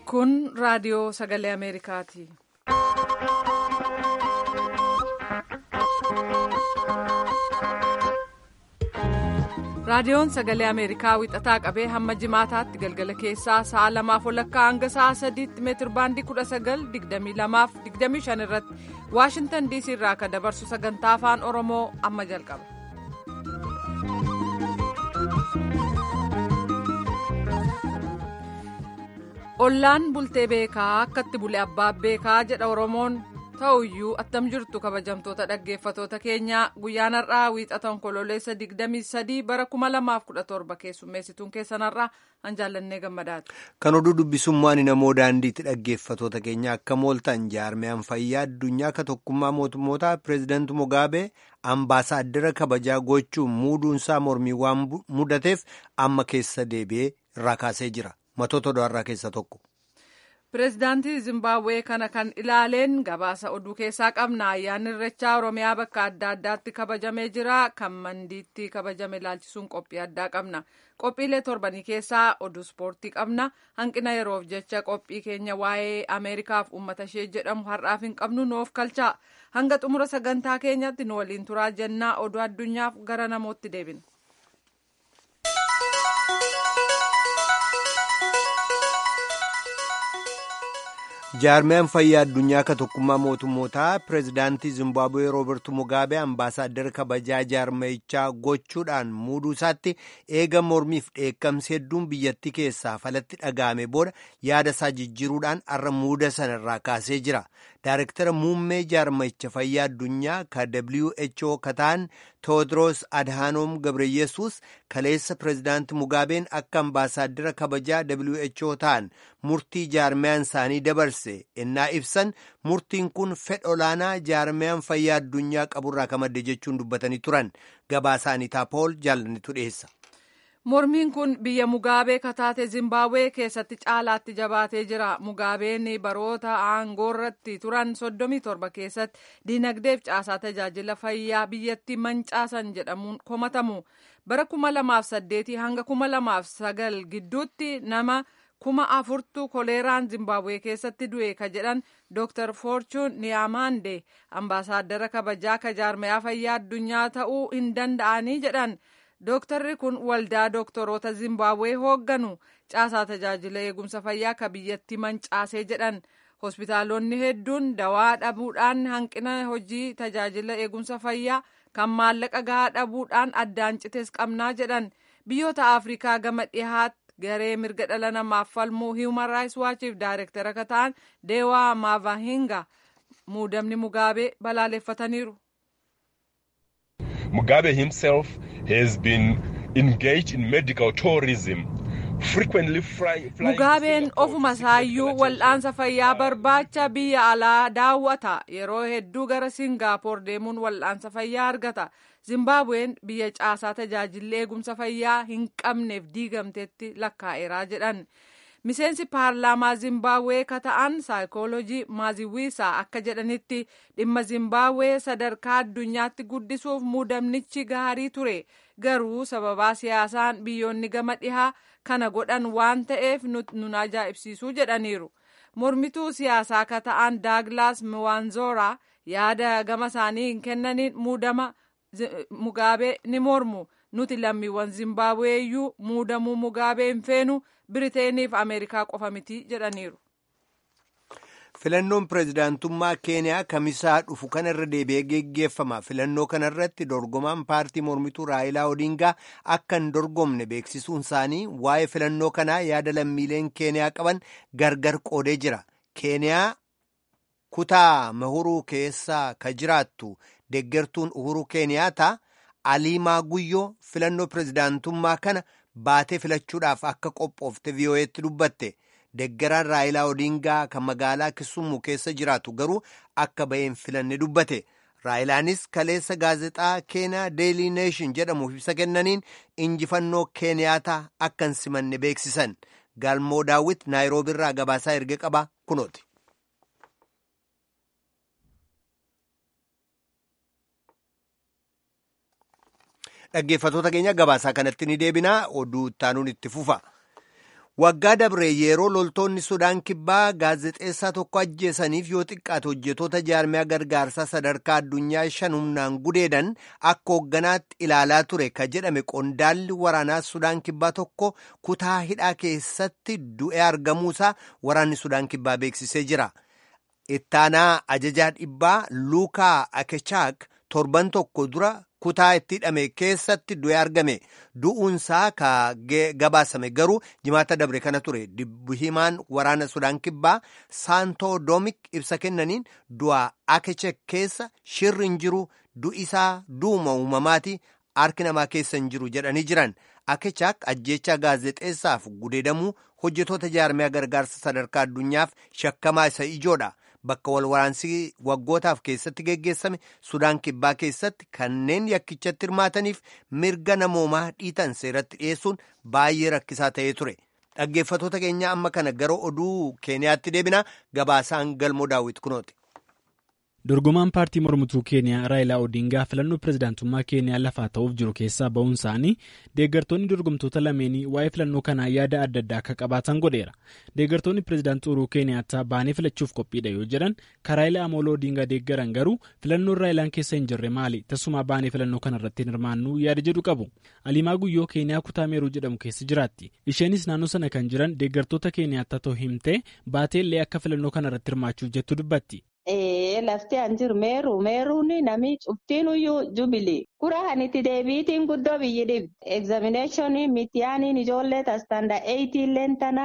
Kun raadiyoo sagalee Ameerikaati. Raadiyoon sagalee Ameerikaa wixataa qabee hamma jimaataatti galgala keessaa sa'a lamaaf walakkaa hanga sa'a sadiitti meetir baandii kudha sagal digdamii lamaaf digdamii shan irratti Waashintan diisii irraa kan dabarsu sagantaa afaan Oromoo amma jalqaba. Ollaan bultee beekaa akkatti bule abbaa beekaa jedha Oromoon ta'uyyuu attam jirtu kabajamtoota dhaggeeffatoota keenyaa guyyaan har'aa wiixata onkololeessa 23 bara 2017 keessummeessituun keessan har'aa an jaallannee gammadaati. Kan oduu dubbisummaan namoo daandiitti dhaggeeffatoota keenya akka mooltan jaarmiyaan fayyaa addunyaa ka tokkummaa mootummoota pireezidaanti Mugaabee ambaasaaddara kabajaa gochuun muuduunsaa mormii waan mudateef amma keessa deebi'ee irraa kaasee jira. Matoota odaarraa keessa tokko. Pireezidaantii Zimbabwee kana kan ilaaleen gabaasa oduu keessaa qabna. Ayyaanni irreechaa Oromiyaa bakka adda addaatti kabajamee jira. Kan mandiitti kabajame ilaalchisuun qophii addaa qabna. Qophiilee torbanii keessaa oduu ispoortii qabna. Hanqina yeroof jecha qophii keenya waa'ee Ameerikaaf uummata ishee jedhamu har'aaf hin qabnu nuuf kalchaa. Hanga xumura sagantaa keenyatti nu waliin turaa jennaa oduu addunyaaf gara namootti deebina. jaarmiyaan fayyaa addunyaa ka tokkummaa mootummootaa pireezidaantii zimbaabuwee roobertu mugaabee ambaasaaddara kabajaa jaarmayichaa gochuudhaan muuduu isaatti eega mormiif dheekkamsi hedduun biyyattii keessaa falatti dhaga'ame booda yaada isaa jijjiiruudhaan har'a muuda sana irraa kaasee jira daarektara muummee jaarmayicha fayyaa addunyaa ka who ka ta'an tewoodiroos adhaanoom gabreyesuus kaleessa pireezidaanti mugaabeen akka ambaasaaddara kabajaa who ta'an murtii jaarmiyaan isaanii dabarse ennaa ibsan murtiin kun fedha olaanaa jaarmiyaan fayyaa addunyaa qaburraa ka madde jechuun dubbatanii turan gabaasaanii taapool jaallannitu dhiyeessa. mormiin kun biyya mugaabee kataate zimbabwee keessatti caalaatti jabaatee jira mugaabeen baroota aangoorratti turan 37 keessatti diinagdeef caasaa tajaajila fayyaa biyyattii mancaasan jedhamuun komatamu bara 2008 hanga 2009 gidduutti nama kuma afurtu koleeraan zimbabwee keessatti du'e ka jedhan dr forchun niyaamande ambaasaaddara kabajaa ka jaarmayaa fayyaa addunyaa ta'uu hin danda'anii jedhan dooktarri kun waldaa dooktoroota zimbabwee hoogganu caasaa tajaajila eegumsa fayyaa ka biyyatti mancaasee jedhan hospitaalonni hedduun dawaa dhabuudhaan hanqina hojii tajaajila eegumsa fayyaa kan maallaqa gahaa dhabuudhaan addaan citees qabnaa jedhan biyyoota afrikaa gama dhihaatti garee mirga dhala namaaf falmuu hiiman raayis waachiif daayirektara ka ta'an deewaa maavahinga muudamni mugaabee balaaleffataniiru. Mugabe himself has been engaged in medical tourism. Mugaabeen ofuma isaayyuu wal'aansa fayyaa barbaacha biyya alaa daawwata yeroo hedduu gara Singaapoor deemuun wal'aansa fayyaa argata. Zimbabween biyya caasaa tajaajilli eegumsa fayyaa hin qabneef diigamtetti lakkaa'eeraa jedhan. Miseensi paarlaamaa Zimbabwee ka ta'an saayikoolojii maaziwiisaa akka jedhanitti dhimma Zimbabwee sadarkaa addunyaatti guddisuuf muudamnichi gaarii ture. Garuu sababaa siyaasaan biyyoonni gama dhihaa kana godhan waan ta'eef nun ajaa'ibsiisuu jedhaniiru. Mormituu siyaasaa ka ta'an Daaglaas Miwaanzoraa yaada gama isaanii hin kennaniin muudama Mugaabee ni mormu. Nuti lammiiwwan Zimbabwee iyyuu muudamuu Mugaabee hin feenu Biriteeniif Ameerikaa qofa miti jedhaniiru. Filannoon pireezidaantummaa Keeniyaa kamisaa dhufu kanarra deebi'ee geggeeffama. Filannoo kanarratti dorgomaan paartii mormituu Raayilaa Odingaa akka hin dorgomne beeksisuun isaanii waa'ee filannoo kanaa yaada lammiileen Keeniyaa qaban gargar qoodee jira. Keeniyaa kutaa mahuruu keessaa ka jiraattu deeggartuun uhuruu Keeniyaata Aliimaa Guyyoo filannoo pireezidaantummaa kana baatee filachuudhaaf akka qophoofte VOA'tti dubbatte. Deeggaraan Raayilaa Odingaa kan magaalaa Kisumu keessa jiraatu garuu akka baheen filanne dubbate. Raayilaanis kaleessa gaazexaa Keeniyaa Deelii Neeshin jedhamuuf ibsa kennaniin injifannoo Keeniyaataa akka hin simanne beeksisan. Galmoo Daawwit Naayiroobiirraa gabaasaa erga qaba kunooti. Dhaggeeffatoota keenya gabaasaa kanatti ni deebinaa oduu ittaanuun itti fufa. Waggaa dabre yeroo loltoonni Sudaan kibbaa gaazexeessaa tokko ajjeesaniif yoo xiqqaate hojjetoota jaarmiyaa gargaarsaa sadarkaa addunyaa shan humnaan gudeedan akka hoogganaatti ilaalaa ture ka jedhame qondaalli waraanaa Sudaan kibbaa tokko kutaa hidhaa keessatti du'ee argamuusaa waraanni Sudaan kibbaa beeksisee jira. Ittaanaa ajajaa dhibbaa Luukaa Akechaak torban tokko dura kutaa itti hidhame keessatti du'ee argame du'uunsaa ka gabaasame garuu jimaata dabre kana ture dubbi himaan waraana sudaan kibbaa saantoo doomik ibsa kennaniin du'a akechek keessa shirri hin jiru du'isaa duuma uumamaati harki namaa keessa hin jiru jedhanii jiran akechaak ajjeechaa gaazexeessaaf gudeedamuu hojjetoota jaarmiyaa gargaarsa sadarkaa addunyaaf shakkamaa isa ijoodha. Bakka wal waraansii waggootaaf keessatti geggeessame Sudaan kibbaa keessatti kanneen yakkichatti hirmaataniif mirga namoomaa dhiitan seeratti dhiyeessuun baay'ee rakkisaa ta'ee ture. Dhaggeeffatoota keenya amma kana gara oduu Keeniyaatti deebina gabaasaan galmoo daawwit kunooti. dorgomaan paartii mormituu keeniyaa raayilaa odingaa filannoo pirezidaantummaa keeniyaa lafaa ta'uuf jiru keessaa ba'uun isaanii deeggartoonni dorgomtoota lameenii waa'ee filannoo kanaa yaada adda addaa akka qabaatan godheera deeggartoonni pirezidaantii uruu keeniyaattaa baanee filachuuf qophiidha yoo jedhan raayilaa amooloo odingaa deeggaran garuu filannoon raayilaan keessa hin jirre maali tasumaa baanee filannoo kanarratti hin hirmaannuu yaada jedhu qabu alimaa guyyoo keeniyaa kutaa meeruu jedhamu keessa jiraatti isheenis naannoo sana kan jiran deeggartoota keeniyaattaa ta'uu himtee baateellee akka filannoo kanarratti hirmaachuuf jettu dubbatti. Lafti an jiru meeruu meeruun namni cuftinuyyuu jubilii kura kan itti deebiitiin guddoo biyyi dhibbi egzaaminaashinii mitiyaaniin ijoollee tastanda eeyitiilleen tana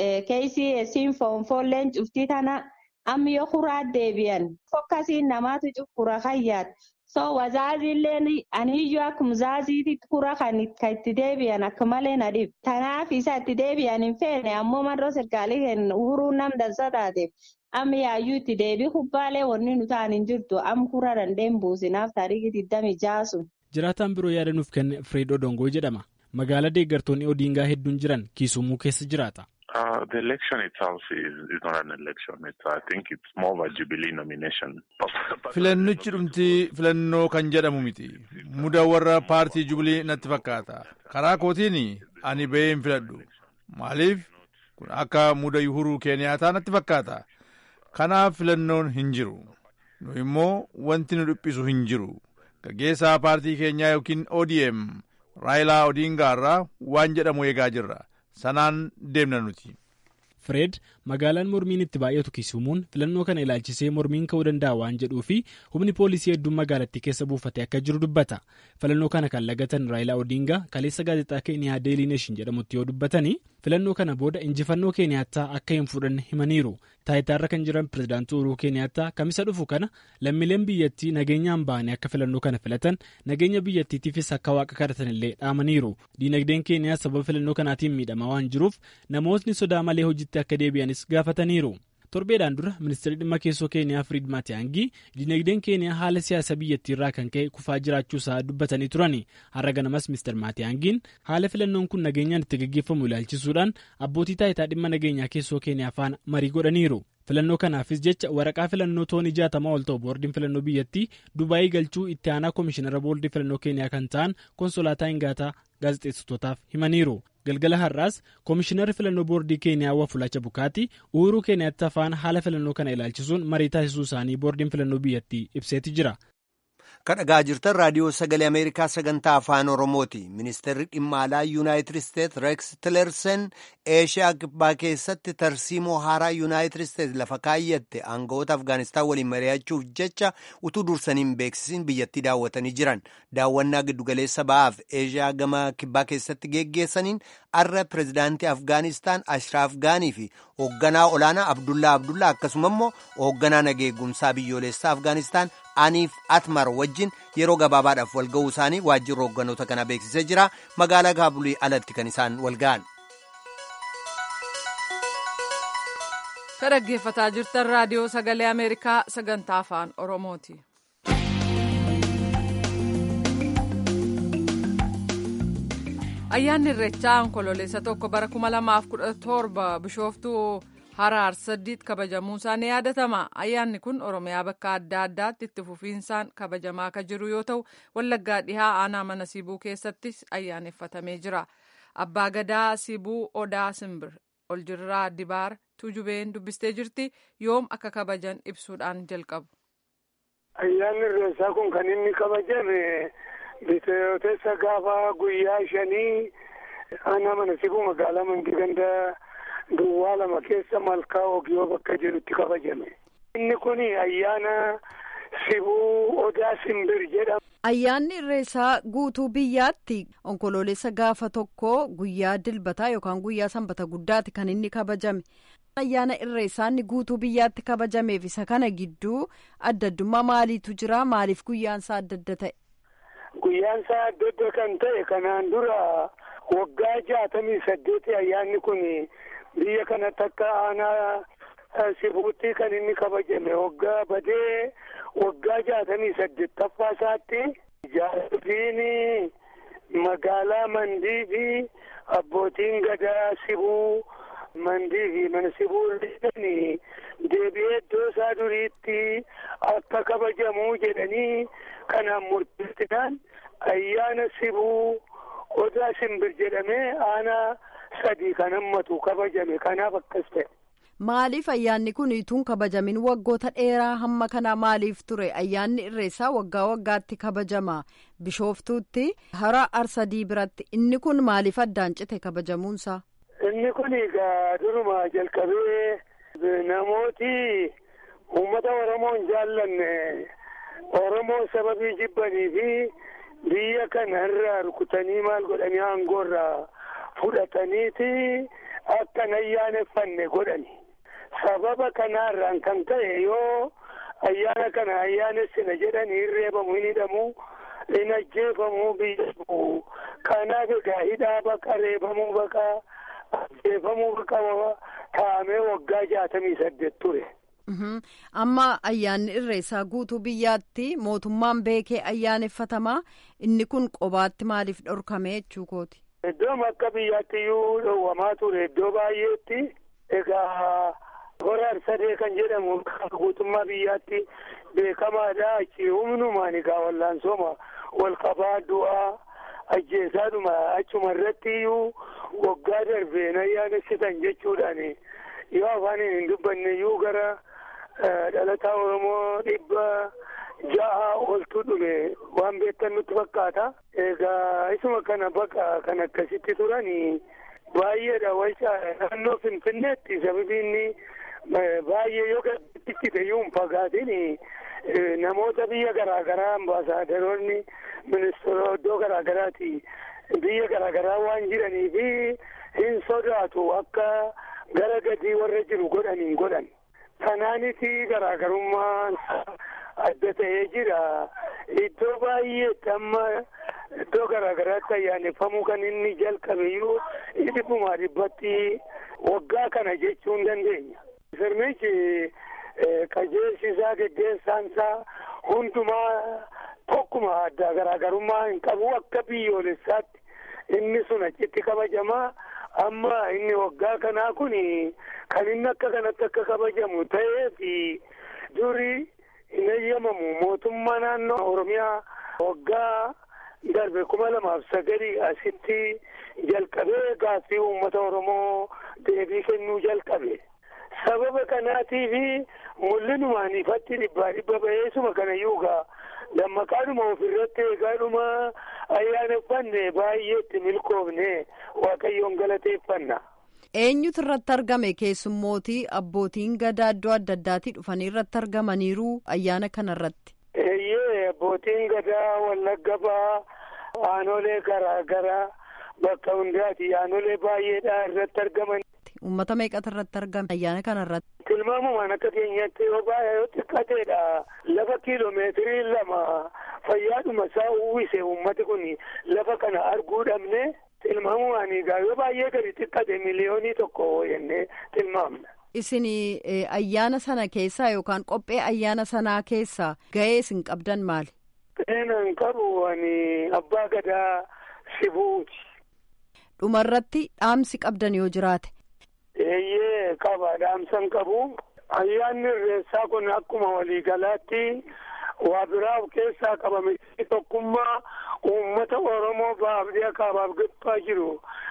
KCS'n foonfoolleen cuftii tana amma yoo kuraa deebi'an fokkasiin namaatu cufura kayyaat so wazaaziilleen aniyyuu akkuma zaaziitti kura kan itti deebi'an akka malee na dhib tanaaf isa itti deebi'an hin feene ammoo marroo sirkaalii kennu uhuruu nam dansa taateef. Amma yaayyuu itti deebii kubbaalee wanni nu ta'an hin jirtu amma kura dandeen buusinaaf taarikii digdami jaasu. Jiraataan biroo yaada nuuf kenne Fireed Odongoo jedhama. Magaalaa deeggartoonni Odingaa hedduun jiran Kiisumuu keessa jiraata. The election itself is, is not an election. It's, I think it's more of a jubilee nomination. Filannichi dhumti filannoo kan jedhamu miti. Muda warra paartii jubilee natti fakkaata. Karaa kootiin ani ba'ee hin filadhu. Maaliif? Kun akka muda yuhuruu Keeniyaataa natti fakkaata. Kanaaf filannoon hin jiru. Nu immoo wanti nu dhiphisu hin jiru. Gaggeessaa paartii keenyaa yookiin ODM Raayilaa Odingaa irraa waan jedhamu eegaa jirra. Sanaan deemna nuti. Fireed magaalaan mormiin itti baay'atu Kisuumuun filannoo kana ilaalchisee mormiin ka'uu danda'a waan jedhuu fi humni poolisii hedduun magaalattii keessa buufatee akka jiru dubbata. Filannoo kana kan lagatan Raayilaa Odingaa kaleessa gaazexaa Keeniyaa Deelii Neeshin jedhamutti yoo dubbatanii filannoo kana booda injifannoo Keeniyaattaa akka hin fudhanne himaniiru. Taayitaarra kan jiran pirezidaantii Uhuruu Keeniyaattaa kamisa dhufu kana lammiileen biyyattii nageenyaan ba'anii akka filannoo kana filatan nageenya biyyattiitiifis akka waaqa kadhatanillee dhaamaniiru. Diinagdeen Keeniyaa sababa filannoo kanaatiin miidhamaa waan jiruuf namootni sodaa malee hojiitti akka deebi'anis gaafataniiru. torbeedhaan dura ministeerri dhimma keessoo keeniyaa firiid maatiyaangii diinagdeen keeniyaa haala siyaasa biyyattii irraa kan ka'e kufaa jiraachuu isaa dubbatanii turani har'a ganamas ministeer maatiyaangiin haala filannoon kun nageenyaan itti gaggeeffamu ilaalchisuudhaan abbootii taayitaa dhimma nageenyaa keessoo keeniyaa faana marii godhaniiru. filannoo kanaafis jecha waraqaa filannoo toonii jaatamaa ol ta'u boordiin filannoo biyyattii dubaayii galchuu itti aanaa koomishinara boordii filannoo keeniyaa kan ta'an konsolaataa hingaataa gaazexeessitootaaf himaniiru galgala har'aas koomishinarri filannoo boordii keeniyaa wafulacha bukaati uhuruu keeniyaatti faana haala filannoo kana ilaalchisuun marii taasisuu isaanii boordiin filannoo biyyattii ibseeti jira. kadhagaa jirtan raadiyoo sagalee ameerikaa sagantaa afaan oromooti ministeerri dhimma alaa yuunaayitid isteets reeks tilersen eeshiyaa kibbaa keessatti tarsiimoo haaraa yuunaayitid isteets lafa kaayyatte aangawoota afgaanistaan waliin mari'achuuf jecha utuu dursaniin beeksisiin biyyattii daawwatanii jiran daawwannaa giddugaleessa ba'aaf eeshiyaa gama kibbaa keessatti geggeessaniin arra pirezidaantii afgaanistaan ashraaf gaanii fi hoogganaa olaanaa abdullaa abdullaa akkasuma immoo hoogganaa nageegumsaa biyyoolessaa afgaanistaan aniif atmar wajjin yeroo gabaabaadhaaf walga'uu isaanii waajjirri hoogganoota kana beeksisee jira magaalaa kaabulii alatti kan isaan walga'an. ka dhaggeeffataa jirtan raadiyoo sagalee ameerikaa sagantaa afaan oromooti. ayyaanni irreechaa onkololeessa tokko bara 2017 bishooftuu haraar saddiit kabajamuusaa ni yaadatama ayyaanni kun oromiyaa bakka adda addaatti itti fufiinsaan kabajamaa kan jiru yoo ta'u wallaggaa dhihaa aanaa mana siibuu keessattis ayyaaneffatamee jira abbaa gadaa sibuu odaa simbir oljirraa dibaar tujubeen dubbistee jirti yoom akka kabajan ibsuudhaan jalqabu. ayyaanni irreessaa kun kan inni kabajame bitootessa gaafa guyyaa shanii aanaa mana sibuu magaalaa mandii ganda duwwaa lama keessa malkaa ogiyoo bakka jedhutti kabajame. inni kun ayyaana sibuu odaa simbir jedhama. Ayyaanni irreessaa guutuu biyyaatti onkoloolessa gaafa tokko guyyaa dilbataa yookaan guyyaa sanbata guddaati kan inni kabajame. Ayyaana irreessaa inni guutuu biyyaatti kabajameef isa kana gidduu adda addummaa maaliitu jira? Maaliif guyyaan isaa adda adda ta'e? Guyyaan isaa adda adda kan ta'e kanaan dura waggaa jaatamii saddeeti ayyaanni kun biyya kanatti akka aanaa sibuutti kan inni kabajame waggaa badee waggaa jaatamii saddeettaffaa isaatti jaartiin magaalaa mandii fi abbootiin gadaa sibuu mandii fi mana sibuu irratti deebi'ee iddoo isaa duriitti akka kabajamuu jedhanii kanaan murteessinaan ayyaana sibuu odaa simbir jedhamee aanaa sadii kan hammatu kabajame kanaaf akkas ta'e. Maaliif ayyaanni kun ituun kabajamin waggoota dheeraa hamma kanaa maaliif ture ayyaanni irreessaa waggaa waggaatti kabajama bishooftuutti hara arsadii biratti inni kun maaliif addaan cite kabajamuunsaa. Inni kun egaa duruma jalqabee namooti uummata Oromoo hin jaallanne Oromoo sababii jibbanii fi biyya kana irraa rukutanii maal godhanii aangoo irraa fudhataniiti akka hin ayyaaneffanne godhani. sababa kanaarraan kan ta'e yoo ayyaana kana ayyaanessina jedhanii hin reebamu hin hidhamu hin ajjeefamu biyya bu'u kanaaf egaa hidhaa baqa reebamuu baqa ajjeefamuu baqa taa'amee waggaa jaatamii saddeet ture. amma ayyaanni irreessaa guutuu biyyaatti mootummaan beekee ayyaaneffatamaa inni kun qobaatti maaliif dhorkame jechuu kooti. Iddoon akka biyyaatti iyyuu dhowwamaa ture iddoo baay'eetti egaa. hora arsadee kan jedhamu guutummaa biyyaatti beekamaadha achi humnumaan egaa wallaansooma wal qabaa du'aa ajjeesaadhuma achuma irratti iyyuu waggaa darbeen ayyaanessitan jechuudhaan yoo afaaniin hin dubbanne iyyuu gara dhalataa oromoo dhibba ja'a oltu dhume waan beektan nutti fakkaata egaa isuma kana baqa kan akkasitti turanii baay'eedha walcaa naannoo finfinneetti sababiinni baay'ee yoo gaddichi ta'uu hin fagaatin namoota biyya garaagaraa ambaasaadaroonni ministeera iddoo garaagaraati biyya garaagaraa waan jiranii fi hin sodaatu akka gara gadii warra jiru godhanii godhan kanaaniti garaagarummaan adda ta'ee jira iddoo baay'eetti amma iddoo garaagaraatti ayyaaneffamuu kan inni jalqabeyyuu dhibbumaa dhibbatti waggaa kana jechuu hin dandeenya. Sirnichi qajeelchisaa geggeessaansaa hundumaa tokkuma adda garaagarummaa hin qabu akka biyyoolessaatti inni sun achitti kabajamaa amma inni waggaa kanaa kun kan inni akka kanatti akka kabajamu ta'ee fi durii hin eeyyamamu mootummaa naannoo Oromiyaa waggaa darbe kuma lamaaf sagalii asitti jalqabee gaaffii uummata Oromoo deebii kennuu jalqabe. Sababa kanaatiif mul'inumaan ifatti dhibbaa dhibba ba'eessuma kanayyuu gaa dammaqaadhuma ofirratti eegaadhuma ayyaaneffanne baay'eetti milkoofne waaqayyoon galateeffanna. Eenyutu irratti argame keessummootii abbootiin gadaa iddoo adda addaatii dhufanii irratti argamaniiru ayyaana kana irratti. Eeyyee abbootiin gadaa wallagga ba'aa aanolee garaa garaa bakka hundaati aanolee baay'eedhaa irratti argaman. Uummata meeqatu irratti argame ayyaana kana irratti. Tilmaamumaan akka keenyatti yoo baay'ee yoo xiqqateedha lafa kiiloomeetirii lama fayyaadhuma isaa uwwise uummati kun lafa kana arguu dhabne tilmaamumaan egaa yoo baay'ee gadi xiqqate miliyoonii tokko jennee tilmaamna. Isin ayyaana sana keessaa yookaan qophee ayyaana sanaa keessaa gahee isin qabdan maali? Gaheen qabu ani abbaa gadaa sibuuti. Dhumarratti dhaamsi qabdan yoo jiraate. Eeyyee qaba dhaamsan qabu. Ayyaanni irreessaa kun akkuma waliigalaatti waa biraa of keessaa qabame tokkummaa uummata Oromoo baabdee akaabaaf gabaa jiru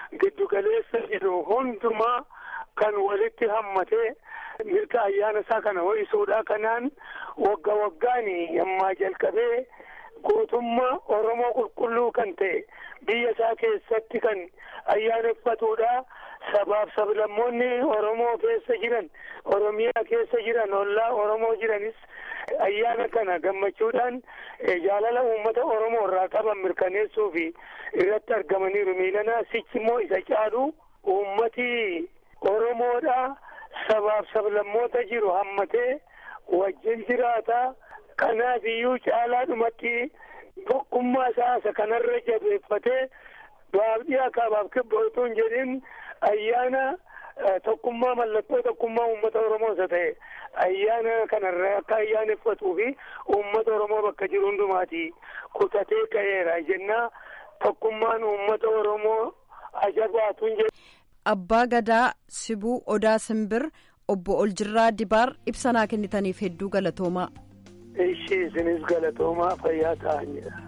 giddugaleessa jiru hundumaa kan walitti hammatee mirga ayyaana isaa kana ho'isuudha kanaan wagga waggaan yammaa jalqabee guutummaa Oromoo qulqulluu kan ta'e biyya isaa keessatti kan ayyaaneffatuudha. Sabaaf sablammoonni Oromoo keessa jiran Oromiyaa keessa jiran ollaa Oromoo jiranis ayyaana kana gammachuudhaan jaalala uummata Oromoo irraa qaban mirkaneessuu fi irratti argamaniiru miilanaa sichi immoo isa caalu uummati Oromoodha sabaaf sablammoota jiru hammatee wajjin jiraata kanaaf iyyuu caalaadhumatti tokkummaa isaa isa kanarra jabeeffatee baabdii akaabaaf kibba utuu hin jedhin ayyaana tokkummaa mallattoo tokkummaa uummata Oromoo isa ta'e ayyaana kanarra akka ayyaaneffatuu fi uummata Oromoo bakka jiru hundumaati kutatee ka'eera jennaa tokkummaan uummata Oromoo ajabaatu hin jedhu. Abbaa Gadaa Sibuu Odaa Simbir obbo Oljirraa Dibaar ibsanaa kennitaniif hedduu galatoomaa. Ishii isinis galatoomaa fayyaa ta'an jedha.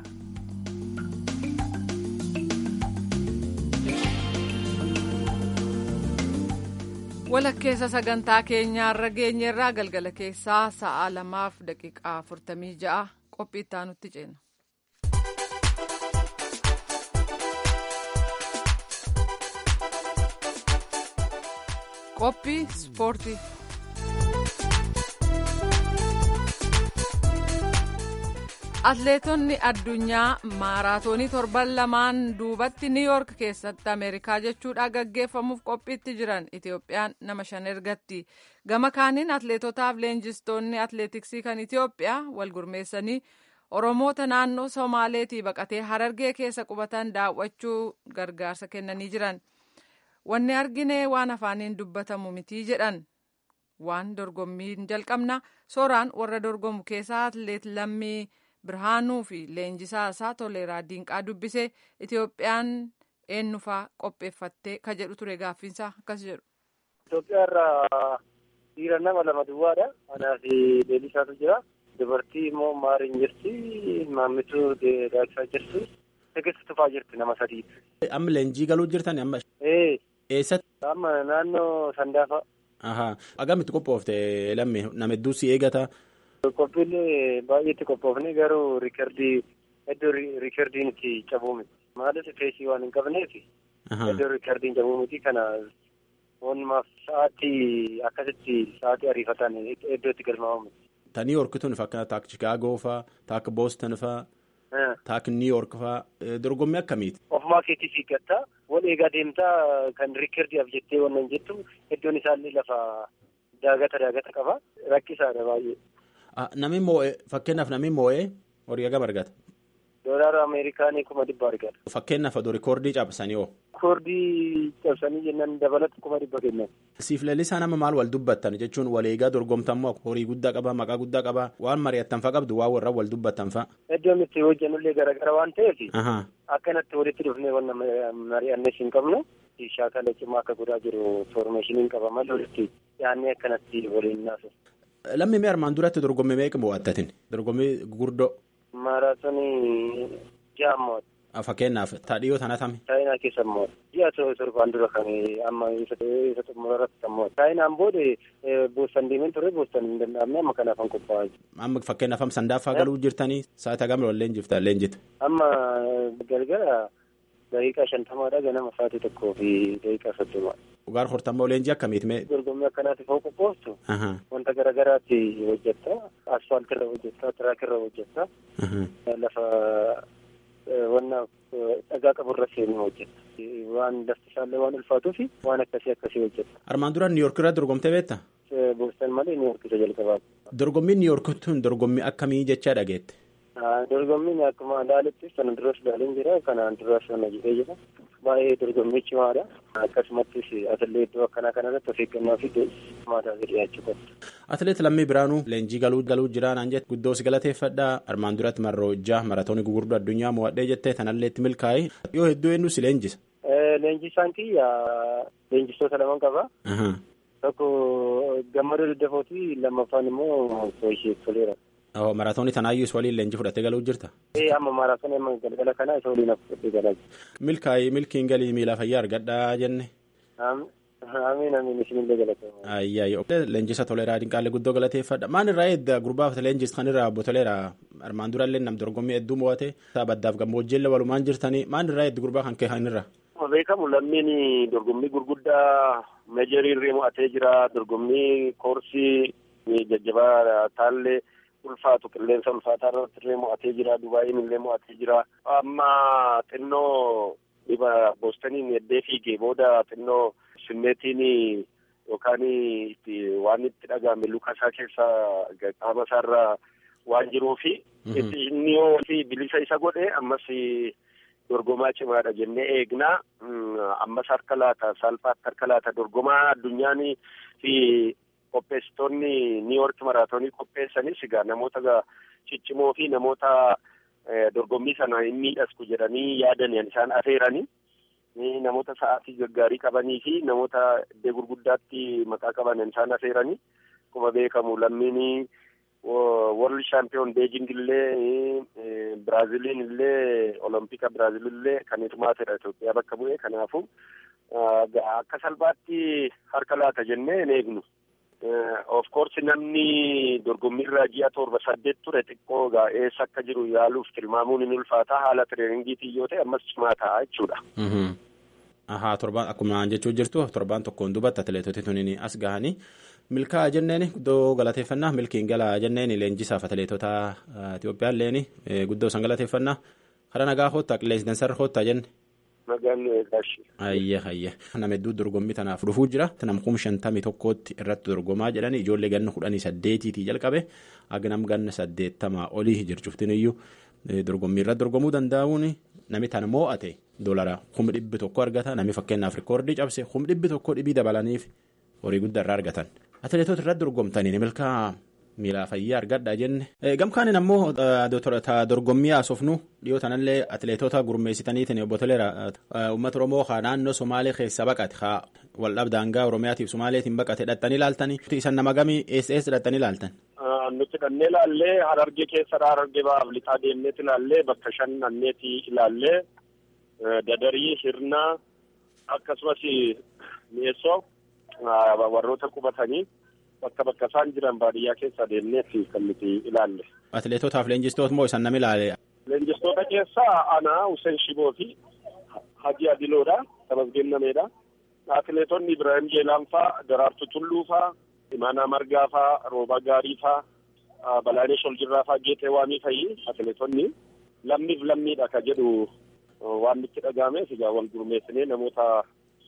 walakkeessa sagantaa keenyaarra geenyerraa galgala keessaa sa'a lamaaf daqiiqaa afurtamii ja'a qophii itti aanutti ceena. qophii ispoortii. atleetonni addunyaa maaraatoonii torban lamaan duubatti niiyoork keessatti ameerikaa jechuudha gaggeeffamuuf qophiitti jiran itiyoophiyaan nama shan ergatti gama kaaniin atleetotaaf leenjistoonni atleetiksii kan itiyoophiyaa wal gurmeessanii oromoota naannoo somaaleetii baqatee harargee keessa qubatan daawwachuu gargaarsa kennanii jiran wanni argine waan afaaniin dubbatamu mitii jedhan waan dorgommiin jalqabna sooraan warra dorgomu keessaa atleet lammii. birhaanuu fi leenjisaa isaa toleeraa diinqaa dubbisee itiyoophiyaan eenyufaa qopheeffattee ka jedhu ture gaaffiinsaa akkas jedhu. Itoophiyaa irraa dhiira nama lama duwwaadha. Anaa fi Leelisaatu jira. Dubartii immoo Maariin jirti. Maammituu Daaksaa jirti. Tegeessu tufaa jirti nama sadiiti. Amma leenjii galuu jirtan amma. Ee. Eessatti? Amma naannoo Sandaafa. Ahaa. Agamitti qophoofte lamme nama hedduu si eegata. Qophiilee baay'eetti qophoofne garuu riikardii iddoo riikardiin itti cabuu miti. Maaliif feesii waan hin qabneef iddoo riikardiin cabuu miti kana walumaaf sa'aatii akkasitti sa'aatii ariifataan iddoo itti galmaa'u miti. Ta Niiyoorkituun fakkaata taak Chicaagoo faa taak Booston faa taak Niiyoork faa dorgommii akkamiiti? Ofumaa keetii fiiggatta wal eegaa deemtaa kan riikardiidhaaf jettee wannan jettu iddoon isaallee lafa daagata daagata qaba rakkisaadha baay'ee. Namni moo'ee fakkeenyaaf namni moo'ee horii hagam argata. Doolaara Ameerikaanii kuma dhibba argata. Fakkeenyaaf aduu rikoordii cabsanii hoo. Rikoordii cabsanii jennaan dabalatu kuma dhibba kennan. Siif lalisaa nama maal wal dubbattan jechuun waleegaa dorgomtammoo horii guddaa qabaa maqaa guddaa qabaa waan mari'attan fa qabdu waan warra wal dubbattan fa. Iddoon itti hojjannullee garaagara waan ta'eef. Akkanatti walitti dhufnee waan mari'annes hin qabnu. Shaakala cimaa akka godhaa jiru foormeeshiniin qaba malee walitti dhiyaannee akkanatti waliin naasu. Lammii mee armaan duratti dorgommii meeqa mo'attatin? Dorgommii gurguddoo. Maaraatoonii ja'a mo'atu. Fakkeenyaaf taadhiyoo tana tame. Chaayinaa keessa mo'atu. Ji'a torbaan dura kan amma isa xumurarratti kan mo'atu. Chaayinaan booda boostan deemeen ture boostan hin danda'amne amma kanaaf kan qophaa'aa jiru. Amma fakkeenyaaf amma sandaaffaa galuu jirtanii sa'aatii hagam lollee jirta leenjitu. Amma galgala daqiiqaa shantamaadha ganama sa'aatii tokkoo fi daqiiqaa soddoma. Dhugaar hortammoo leenjii akkamiiti mee? Dorgommii akkanaatiif hoo qophooftu. Wanta garaagaraatti hojjetta. Asfaaltii irra hojjetta. Tiraakii irra hojjetta. Lafa wanna dhagaa qabu irra seenuu hojjetta. Waan lafti isaallee waan ulfaatuu fi waan akkasii akkasii hojjetta. Armaan dura Niiyoork irra dorgomtee beekta? Boostan malee Niiyoork isa jalqabaati. Dorgommiin Niiyoork tun dorgommii akkamii jechaa dhageette? Dorgommiin akkuma ilaaletti sana duras ilaaleen jira. Kanaan duras sana jedhee jira. Baay'ee dorgommii cimaadha. Akkasumattis atilee iddoo akkanaa kanarratti of eeggannoo fi maataa dhiyaachuu qabdu. Atileet Lammii Biraanuu leenjii galuu galuu jira naan jette guddoo si galateeffadhaa armaan duratti marroo ijaa maratoonii gurguddoo addunyaa mo'adhee jettee tanallee itti milkaa'e yoo hedduu eenyu si leenjisa. Leenjisaan kiyya leenjistoota lama qaba. Tokko gammadoo daddafooti lammaffaan immoo ishee toleera. Maraatoonii tanaayyuu waliin leenjii fudhattee galuu jirta. Ee amma maraatoonii amma galgala kana isa waliin fudhattee galaa Milkaa'ii milkiin galii miila fayyaa argadhaa jenne. Amiin amiin isinillee galatoomaa. Ayyaayyo. Leenjisa toleeraa dinqaalee guddoo galateeffadha. Maan irraa eedda gurbaaf leenjis kan irraa obbo Toleeraa armaan durallee nam dorgommii hedduu mo'ate baddaaf gammoojjiillee walumaan jirtanii maan irraa eedda gurbaa kan kee kan irraa. beekamu lammiin dorgommii gurguddaa meejarii irree mo'atee jira dorgommii koorsii jajjabaa taallee ulfaatu qilleensa ulfaataa irratti illee mo'atee jira dubaayin illee mo'atee jira amma xinnoo dhiba boostaniin eddee fiigee booda xinnoo simmeetiin yookaan waan itti dhagahame luka isaa keessa qaama isaarra waan jiruufi inni yoo bilisa isa godhe ammas dorgomaa cimaadha jennee eegnaa ammas harka laata salphaatti harka laata dorgomaa addunyaan fi qopheessitoonni niiwoorki maraatoonii qopheessanis egaa namoota ciccimoo fi namoota dorgommii sana hin miidhasku jedhanii yaadaniin isaan afeeranii namoota sa'aatii gaggaarii qabanii fi namoota iddoo gurguddaatti maqaa qaban isaan afeeranii akkuma beekamu lammiin world champion beejing illee biraaziliin illee olompika biraazil illee kan hirmaatedha Itoophiyaa bakka bu'ee kanaafu akka salphaatti harka laata jennee hin eegnu. of course namni dorgommiirra ji'a torba saddeet ture xiqqoo egaa eessa akka jiru yaaluuf tilmaamuun hin ulfaata haala tireeningiitiin yoo ta'e ammas cimaa ta'a jechuudha. Ahaa torbaan akkuma jechuu jirtu torbaan tokkoon dubatta atileetoti tuniin as gahanii milkaa jenneen guddoo galateeffannaa milkiin galaa jenneen leenjisaaf atileetota Itoophiyaa illeen guddoo san galateeffannaa karaa nagaa hoottaa qilleensi dansarra hoottaa jenne. Nagaan gaashii. Ayye ayye nama hedduu dorgommii tanaaf dhufuu jira nama kuma shantamii tokkootti irratti dorgomaa jedhani ijoollee ganna kudhanii saddeetiitii jalqabe agnam ganna saddeettamaa olii jirchuftin iyyuu dorgommii irratti dorgomuu danda'uun nami tan moo'ate doolara kuma dhibbi tokko argata nami fakkeenyaaf rikoordii cabse kuma dhibbi tokko dhibii dabalaniif horii guddaa irraa argatan atileetota irratti dorgomtanii milkaa miilaa fayyaa argadhaa jenne gamkaanin ammoo dorgommii haasofnu dhiyoo tanallee atileetota gurmeessitaniitiin obbo Toleera uummata Oromoo haa naannoo Somaalee keessa baqate haa waldhabdaangaa Oromiyaatiif Somaaleetiin baqate hidhattanii ilaaltanii isan nama gamii eessa eessa hidhattanii ilaaltan. Nuti dhannee ilaallee harargee keessadha harargee baaf lixaa deemneeti ilaallee bakka shan dhanneeti ilaallee dadarii hirnaa akkasumas mi'eessoo warroota qubatanii. bakka bakka isaan jiran baadiyyaa keessa deemneetti kan nuti ilaalle. Atileetotaaf leenjistoota moo isan nama ilaale? Leenjistoota keessaa Anaa Hussein Shiboo fi Haji Adiloodha. Tamasgennameedha. Atileetonni Ibrahim Jeelaan faa, Daraartu Tulluu faa, Imaanaa Margaa faa, Roobaa Gaarii faa, Balaanesh Oljirraa faa, Geexee Waamii fa'i atileetonni lammiif lammiidha ka jedhu waan nutti dhaga'ameef egaa wal gurmeessinee namoota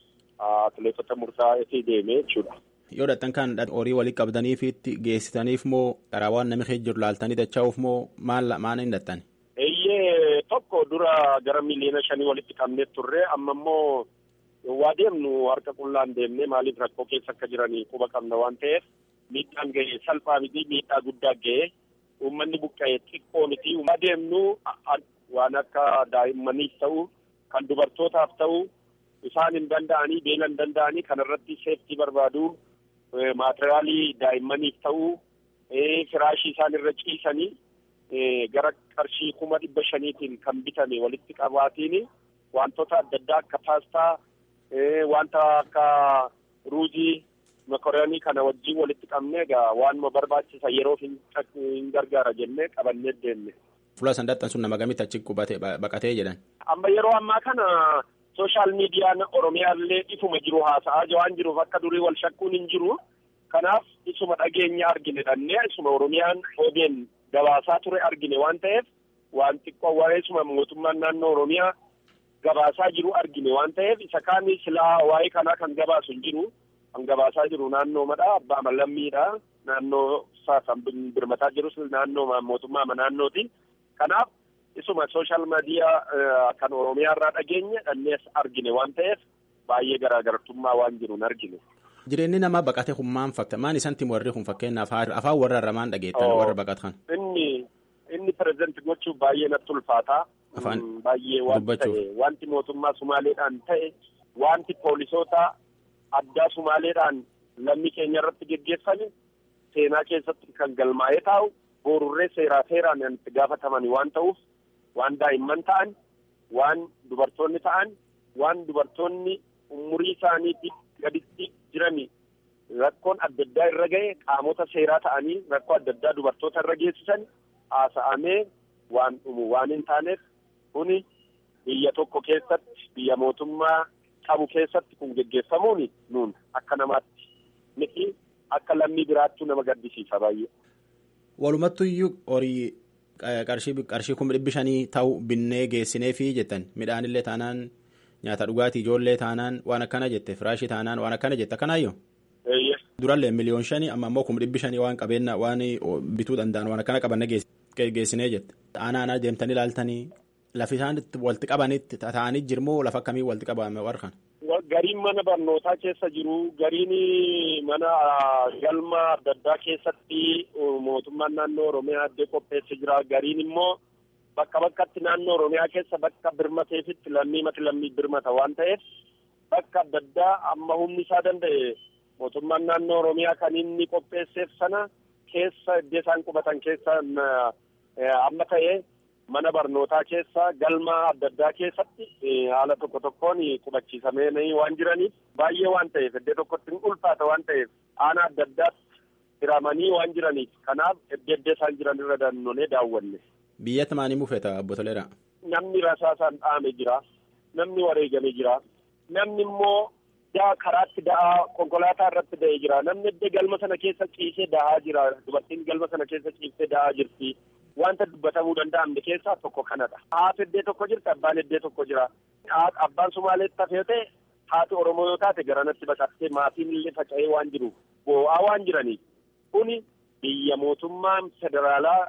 atileetota murtaa'eetii deemee jechuudha. yoo dhattan kan horii walii qabdaniif itti geessitaniif moo karaa waan namni keessa jiru laaltanii dachaa'uuf moo maal maal hin dhattan? Eeyyee tokko dura gara miliyoona shanii walitti qabnee turre amma immoo waa deemnu harka qullaan deemnee maaliif rakkoo keessa akka jiranii quba qabna waan ta'eef miidhaan ga'e salphaa miti miidhaa guddaa ga'e uummanni buqqa'e xiqqoo miti waa deemnu waan akka daa'immaniif ta'u kan dubartootaaf ta'u isaan hin danda'anii beela hin danda'anii kanarratti seeftii barbaadu. maateriyaalii daa'immaniif ta'uu firaashii isaan irra ciisanii gara qarshii kuma dhibba shaniitiin kan bitame walitti qabaatiin wantoota adda addaa akka paastaa wanta akka ruuzii mokoroonii kana wajjin walitti qabnee egaa waanuma barbaachisa yeroo hin gargaara jennee qabannee deemne. Fuula sandattan sun nama gamitti achi qubate baqatee jedhan. Amma yeroo ammaa kana sooshaal miidiyaan oromiyaallee ifuma jiru haasa'aa waan jiruuf akka durii wal shakkuun hin jiru kanaaf isuma dhageenya argine dhannee isuma oromiyaan odeen gabaasaa ture argine waan ta'eef waan xiqqoo waa'eesuma mootummaan naannoo oromiyaa gabaasaa jiru argine waan ta'eef isa kaan silaa waa'ee kanaa kan gabaasu hin jiru kan gabaasaa jiru naannoo madhaa abbaa malammiidha naannoo isaa kan birmataa jirus naannoo mootummaa naannooti kanaaf isuma sooshaal miidiyaa kan oromiyaa irraa dhageenye dhannees argine waan ta'eef baay'ee garaagartummaa waan jiru hin argine. Jireenyi namaa baqate kun maal fakkaata? Maan isanti warri kun fakkeenyaaf afaan warra irraa dhageettan warra baqatan? Inni inni pireezidenti gochuuf baay'ee natti ulfaata. Afaan baay'ee waan ta'e wanti mootummaa Sumaaleedhaan ta'e wanti poolisoota addaa Sumaaleedhaan lammii keenya irratti geggeeffame seenaa keessatti kan galmaa'ee taa'u boorurree seeraa seeraan itti gaafataman waan ta'uuf waan daa'imman ta'an waan dubartoonni ta'an waan dubartoonni umurii isaaniitti gaditti jirani rakkoon adda addaa irra ga'e qaamota seeraa ta'anii rakkoo adda addaa dubartoota irra geessisan haasa'amee waan dhumu waan hin taaneef kuni biyya tokko keessatti biyya mootummaa qabu keessatti kun geggeeffamuun nuun akka namaatti miti akka lammii biraattuu nama gaddisiisa baay'ee. Walumattu iyyuu horii qarshii qarshii kuma dhibbi shanii ta'u binnee geessineefi jettan midhaanillee taanaan nyaata dhugaatii ijoollee taanaan waan akkana jette firaashii taanaan waan akkana jette akkanaayyoo. Durallee miliyoon shanii amma immoo kuma dhibbi shanii waan qabeenya waan bituu danda'an waan akkana qabanne geessinee jette. Aanaa deemtanii ilaaltanii lafi isaan walitti qabanitti taa'anii jirmoo lafa akkamii walitti qabame warra Gariin mana barnootaa keessa jiru gariin mana galma adda addaa keessatti mootummaan naannoo Oromiyaa addee qopheesse jira gariin immoo bakka bakkatti naannoo Oromiyaa keessa bakka birmateefitti lammii mati lammii birmata waan ta'eef bakka adda addaa amma humni isaa danda'e mootummaan naannoo Oromiyaa kan inni qopheesseef sana keessa iddoo isaan qubatan keessa amma ta'e mana barnootaa keessa galma adda addaa keessatti haala tokko tokkoon qubachiisamee waan jiraniif baay'ee waan ta'eef iddoo tokkotti hin ulfaata waan ta'eef aanaa adda addaatti hiramanii waan jiraniif kanaaf iddoo iddoo isaan jiran irra dannoonee daawwanne. Biyyatti maanii mufeeta obbo Toleeraa? Namni rasaasaan dhaame jira. Namni wareegame jira. Namni immoo daa karaatti da'aa konkolaataa irratti da'ee jira. Namni iddoo galma sana keessa ciisee da'aa jira. Dubartiin galma sana keessa ciisee da'aa jirti. Wanta dubbatamuu danda'amne keessaa tokko kanadha. Haati iddoo tokko jirti, abbaan iddoo tokko jira. Abbaan Sumaaleetti hafee ta'e haati Oromoo yoo taate garanatti baqattee maatiin illee faca'ee waan jiruuf boo'aa waan jiraniif kuni biyya mootummaan federaalaa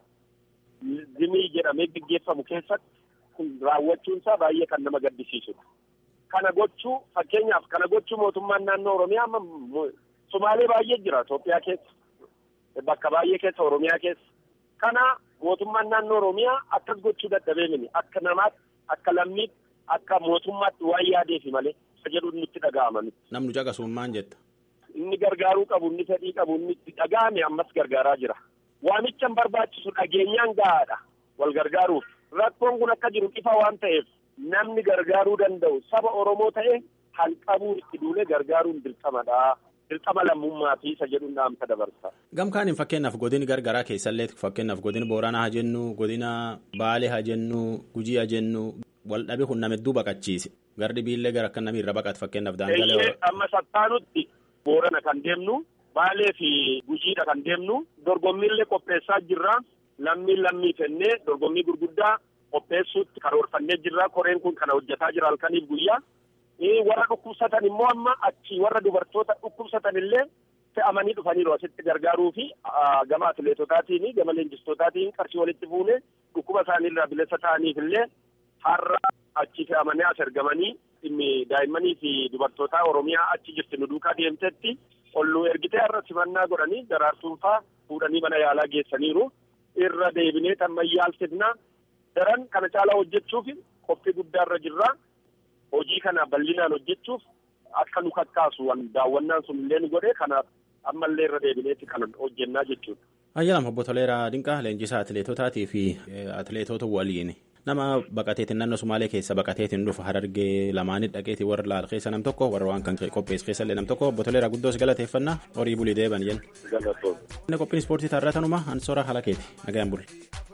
zimii jedhamee gaggeeffamu keessatti raawwachuun isaa baay'ee kan nama gaddisiisudha. Kana gochuu fakkeenyaaf kana gochuu mootummaan naannoo Oromiyaa amma Sumaalee baay'ee jira Itoophiyaa keessa bakka baay'ee keessa Oromiyaa keessa. Kana mootummaan naannoo Oromiyaa akkas gochuu dadhabee mini akka namaatti akka lammiitti akka mootummaatti waan yaadeefi malee isa jedhu nutti dhaga'ama. Namni caqasummaan jetta. Inni gargaaruu qabu inni fedhii qabu inni itti dhaga'ame ammas gargaaraa jira. Waamicha hin barbaachisu dhageenyaan gahaadha wal gargaaruuf. Rakkoon kun akka jiru ifa waan ta'eef namni gargaaruu danda'u saba Oromoo ta'e kan qabuu itti duulee gargaaruun dirqamadha. Dirqama lammummaa fi isa jedhuun dhaamsa dabarsa. Gamkaaniin fakkeenyaaf godini gargaraa keessallee fakkeenyaaf godina Booranaa haa jennu godina Baalee haa jennu Gujii haa jennu wal dhabe kun nama hedduu baqachiise. Gardi biillee gara akka namni irra baqatu fakkeenyaaf daangalee. Amma sattaanutti Boorana kan deemnu Baalee fi Gujiidha kan deemnu dorgommiillee qopheessaa jirra. Lammii lammii fennee dorgommii gurguddaa qopheessuutti karoorfannee jirra. Koreen kun kana hojjetaa jira halkaniif guyyaa. warra dhukkubsatan immoo amma achi warra dubartoota dhukkubsatan illee fe'amanii dhufaniiru asitti gargaaruu fi gama atileetotaatiin gama leenjistootaatiin qarshii walitti fuune dhukkuba isaaniirraa bilisa ta'aniif illee har'a achi fe'amanii as ergamanii dhimmi daa'immanii fi dubartootaa oromiyaa achi jirti nu duukaa deemtetti olluu ergitee har'a simannaa godhanii daraartuunfaa fuudhanii mana yaalaa geessaniiru irra deebinee tammayyaalsifna daran kana caalaa hojjechuuf qophii guddaarra jirra. hojii kana bal'inaan hojjechuuf akka nu kakkaasu daawwannaan sun illee nu godhe kanaaf ammallee irra deebineetti kan hojjennaa jechuudha. Ayyaanam obbo Toleeraa Dinqaa leenjisaa atileetotaatii fi atileetota waliin nama baqateetiin naannoo Sumaalee keessa baqateetiin dhufa harargee lamaanii dhaqeetii warra laal keessa nam tokko warra waan kan qopheessu keessa illee nam tokko obbo Toleeraa guddoos galateeffannaa horii bulii deeban jenna. Inni qophiin ispoortii taarraa tanuma ansoora haala keeti nagayaan bulle.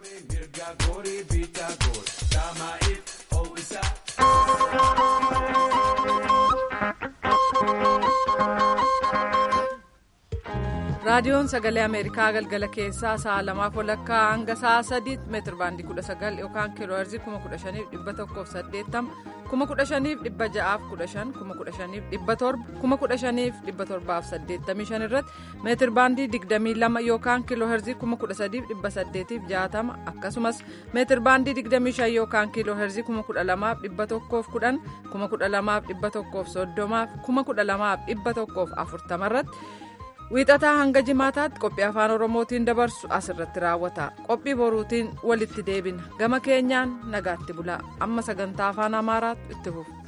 raadiyoon sagalee ameerikaa galgala keessaa sa'a lamaaf walakkaa hanga sa'a sadiitti meetir baandii kudha sagal yookaan kiiloo heerzii kuma kudha shaniif dhibba tokkoof saddeettama kuma kudha shaniif dhibba ja'aaf kudha shan kuma kudha shaniif dhibba torba kuma kudha shaniif dhibba torbaaf saddeettamii shan irratti meetir baandii digdamii lama yookaan kiiloo heerzii kuma kudha sadiif dhibba saddeetiif jaatama akkasumas meetir baandii digdamii shan yookaan kiiloo heerzii kuma kudha lamaaf dhibba tokkoof kudhan kuma kudha lamaaf dhibba tokkoof soddomaaf kuma kudha lamaaf dhibba tokkoof afurtama irratti. wiixataa hanga jimaataatti qophii afaan oromootiin dabarsu asirratti raawwata qophii boruutiin walitti deebina gama keenyaan nagaatti bulaa amma sagantaa afaan amaaraatti itti fufu.